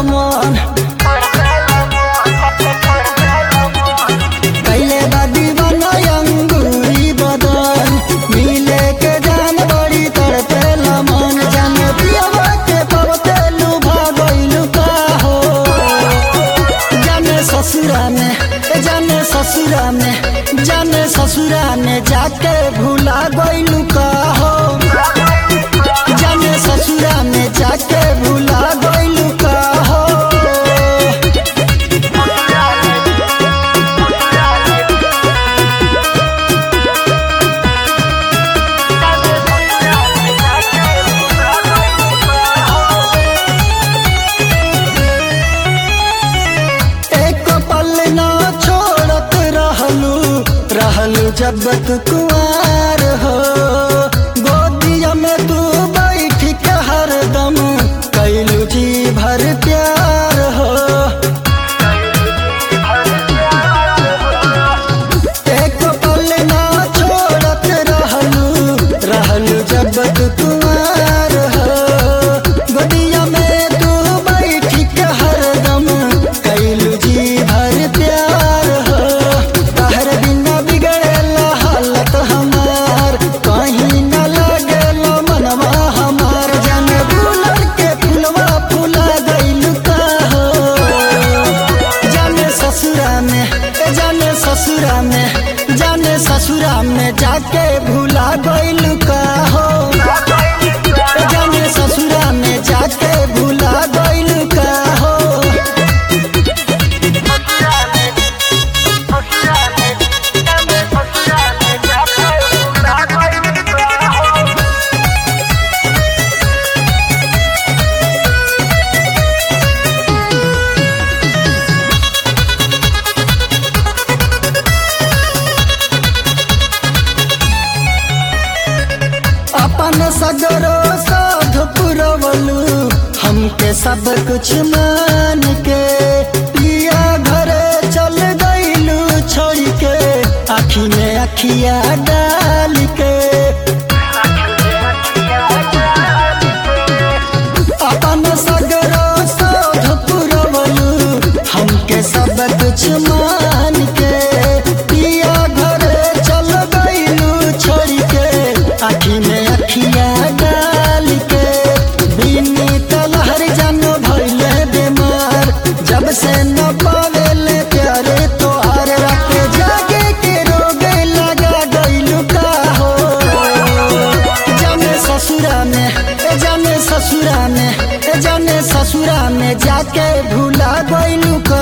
मन कैले बा दीवाना अंगूरी बदन मिले के जान बड़ी तड़पेला मन जान पियवा के पवते लुभा गइलु का हो जाने ससुरा में ए जाने ससुरा में जाने ससुरा में जाके भूला गइलु का हो जाने ससुरा में जाके भूला गइलु का हो एक पल ना छोड़त रहलू रहलू जब तू कुआर हो गोदिया में तू बैठ के हरदम कैलू जी भर प्यार हो एक पल ना छोड़त रहलू रहलू जब तू कुआर हो गोदिया में तू बैठ के हरदम कैलू जी भर प्यार हो तहर बिना बिगड़ेला हालत हमार कहीं न लगेला मनवा हमार जान गुलर के फुलवा फुला गइलू का हो जाने ससुरा में ए जाने ससुरा में जाने ससुरा में जाके भूला गइलू का हो ए जाने ससुरा में जाके भूला गइलू का हो अपन सगरो साध पुरवलू हमके सब कुछ मान के पिया घरे चल गइलू छोड़ के आखी में अखिया डाल के अपन सगरो साध पुरवलू हमके सब कुछ मान के पिया घरे चल गइलू छोड़ के आखी में अखिया डाल के बिनी तलहर जानो भइले बीमार जब से न पावेले प्यारे तो हर रात जागे के रोगे लगा गइलू का हो जाने ससुरा में ए जाने ससुरा में ए जाने ससुरा में जाके भूला गइलू का